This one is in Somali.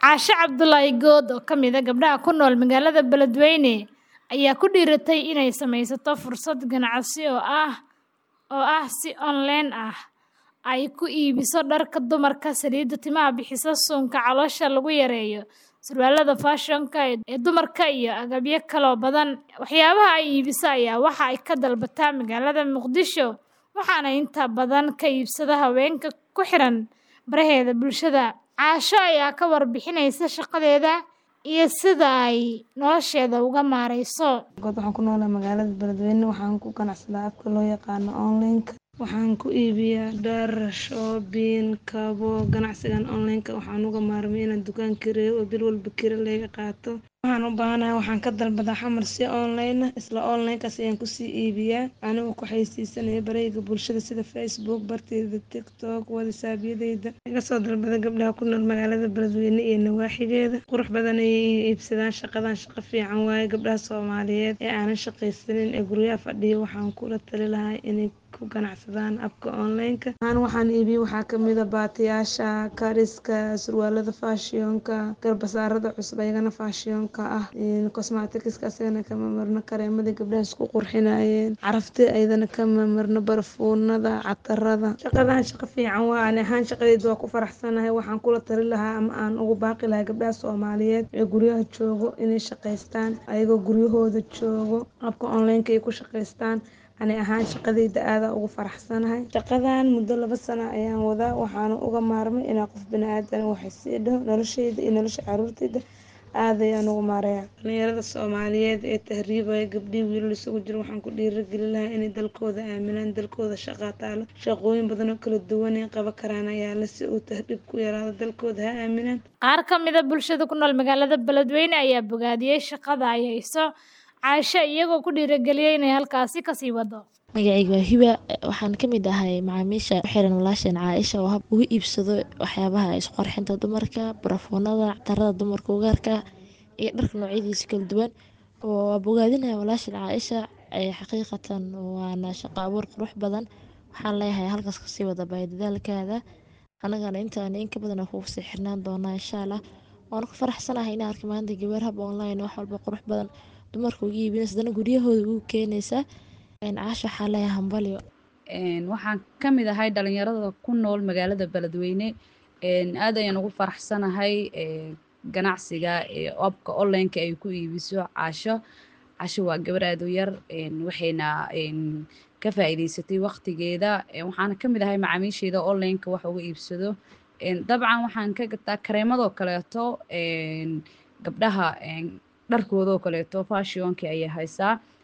Caashe Cabdulaahi Good oo ka mid ah gabdhaha ku nool magaalada Beledweyne ayaa ku dhiiratay inay samaysato fursad ganacsi oo ah oo ah si online ah ay ku iibiso dharka dumarka, saliidda timaha bixisa, suunka caloosha lagu yareeyo, surwaalada fashion-ka ee dumarka iyo agabyo kale oo badan. Waxyaabaha ay iibiso ayaa waxa ay ka dalbataa magaalada Muqdisho, waxaana inta badan ka iibsada haweenka ku xiran baraheeda bulshada. Caasho ayaa ka warbixinaysa shaqadeeda iyo sida ay nolosheeda uga maareyso. God waxaan ku noolahay magaalada Beledweyne waxaan ku ganacsadaa abka loo yaqaano online-ka waxaan ku iibiyaa dhar, shoobin, kabo ganacsigan online-ka waxaan uga maarmay inaan dukaan kireeyo oo bil walba kira layga qaato waxaan u baahanahay waxaan ka dalbadaa xamar si online ah isla online-kaas ayaan kusii iibiyaa anigoo ku xayeysiisanaya barayga bulshada sida Facebook bartayda TikTok whatsapp-yadayda iga soo dalbada gabdhaha ku nool magaalada Beledweyne iyo nawaaxigeeda qurux badan ayay iibsadaan shaqadan shaqo fiican waaye gabdhaha Soomaaliyeed ee aanan shaqaysanin ee guryaha fadhiya waxaan kula tali lahaa inay ku ganacsadaan abka online-ka aan waxaan iibiyo waxaa kamid ah baatiyaasha kariska surwaalada fashion-ka garbasaarada cusub ayagana fashion-ka ah cosmetics-ka asagana kama marno kareemadii gabdhaha isku qurxinayeen carafta ayadana kama marno barfuunada catarada shaqadan shaqo fiican waa ani ahaan shaqadeyda waa ku faraxsanahay waxaan kula tali lahaa ama aan ugu baaqi lahaa gabdhaha Soomaaliyeed ee guryaha joogo inay shaqaystaan ayagoo guryahooda joogo abka online-ka ay ku shaqaystaan ani ahaan shaqadeyda aad ugu faraxsanahay shaqadan muddo laba sano ayaan wadaa waxaana uga maarmay inaan qof bini'aadan wax sii dhaho nolosheyda iyo nolosha caruurteyda aad ayaan ugu maareeyaa dhalinyarada Soomaaliyeed ee tahriibaya gabdhihi wiilal isugu jira waxaan ku dhiirigelin lahaa inay dalkooda aaminaan dalkooda shaqa taalo shaqooyin badan oo kala duwan ay qaban karaan ayaa la si uu tahriib ku yaraado dalkooda ha aaminaan Qaar ka mid ah bulshada ku nool magaalada Beledweyne ayaa bogaadiyay shaqada ay hayso Caashe iyagoo ku dhiirigeliyay inay halkaasi kasii wado. magacayga waa hiba waxaan ka mid ahay macaamiisha ku xiran walaasheen caaisha oo hab ugu iibsado waxyaabaha isqurxinta dumarka barafoonada catarada dumarka ugaarka iyo dharka noocyadiisa kala duwan oo waa bogaadinaya walaasheen caaisha xaqiiqatan waana shaqo abuur qurux badan waxaan leeyahay halkaas kasii wada baay dadaalkaada anagana intaan in ka badan kugu sii xirnaan doonaa insha allah waan ku faraxsanahay inaan arka maanta gabar hab online wax walba qurux badan dumarka uga iibinaysa haddana guryahooda ugu keenaysa caasha waxaa leeyahay hambalyo waxaan ka mid ahay dhalinyarada ku nool magaalada beledweyne aad ayaan ugu faraxsanahay ganacsiga abka online-ka ay ku iibiso caasho casho waa gabar aad u yar waxayna ka faa'iidaysatay waqtigeeda waxaana ka mid ahay macaamiisheeda online-ka wax uga iibsado dabcan waxaan ka gataa kareemadoo kaleeto gabdhaha dharkoodoo kaleeto fashionka ayay haysaa